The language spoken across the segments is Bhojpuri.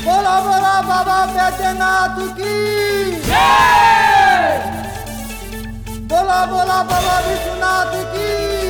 बोला बोला बाबा बैद्यनाथ की बोला बोला बाबा विश्वनाथ की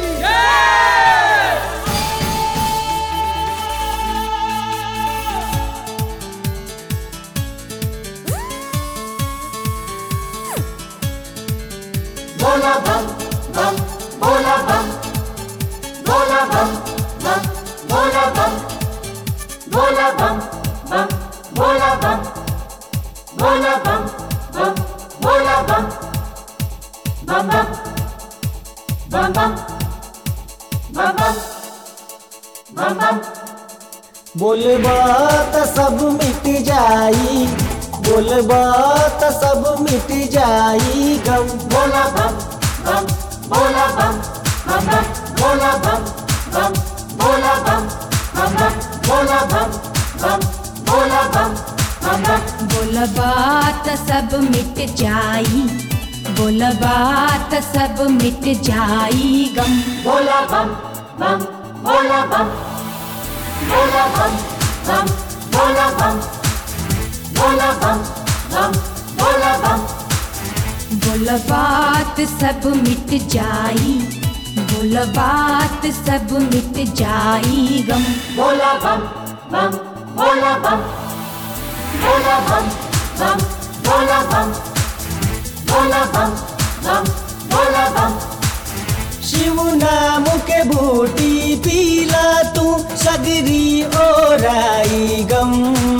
बोला बम बम बोला बम बोला बम बम बोला बम बोला बम बम बोला बम बोला बम बम बोला बम बम बम बम बम बम बम बम बम बोलबा त सब मिट जाई बोलबा त सब मिट जाई गम बोला बम बम बोला बम बम बम बोला बम बम बोला बम बम बम बोला बम बम बोला बम बम बम बोलबा त सब मिट जाई बोलबा त सब मिट जाई गम बोला बम बम बोला बम बोला बम बम बोला बम बोला बम बम बोला बम बोलबा त सब मिट जाई बोलबा त सब मिट जाई गम बोला बम बम बोला बम बोला बम बम बोला बम बोला बम बम बोला बम शिव नाम के बूटी पीला तू सगरी ओराई गम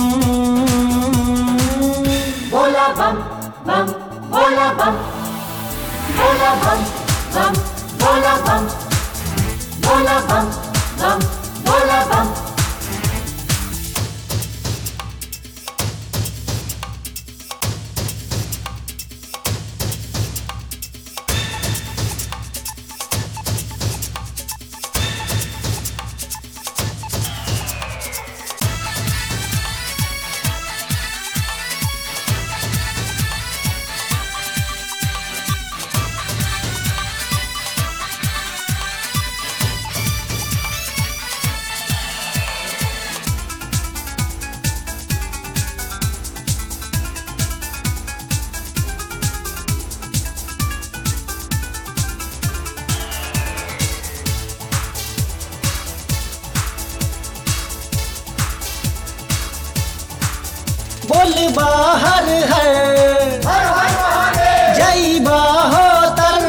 बोला बम बम बोला बम बोला बम बम बोला बम बोला बम बम बोला बम बोल बाहर है जय बाहो तर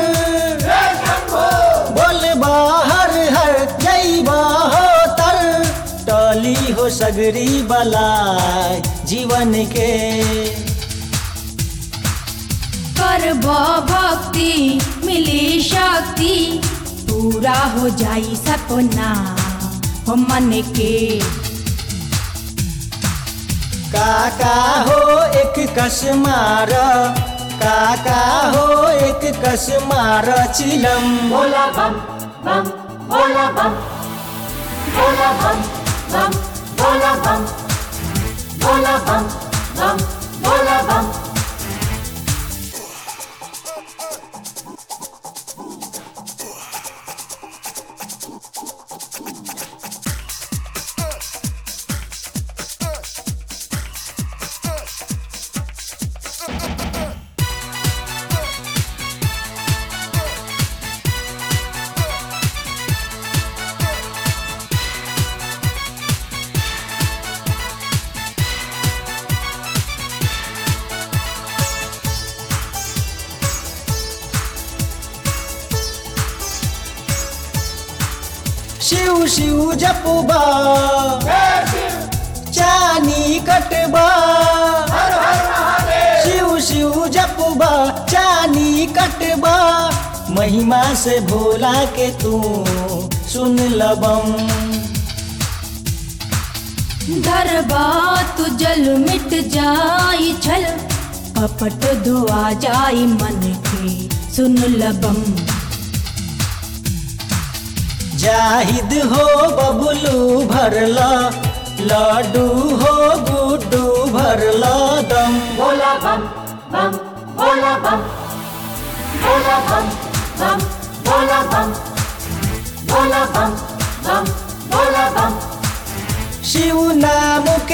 बोल बाहर है जय बाहो तर टली हो सगरी बलाय जीवन के करब भक्ति मिली शक्ति पूरा हो जाई सपना हो मन के काका हो एक कस मार काका हो एक कस मार चिलम बोला बम बम बोला बम बोला बम बम बोला बम बोला बम बम बोला बम शिव शिव जपबा चानी कटबा शिव शिव जपबा चानी कटबा महिमा से भोला के तू सुन लबम धरबा तू जल मिट जाई छल कपट धोआ जाई मन के सुन लबम जाहिद हो बबलू भरला लाडू हो गुड्डू भरला दम बोला बम बम बोला बम बोला बम बम बोला बम बोला बम बम बोला बम शिव नाम के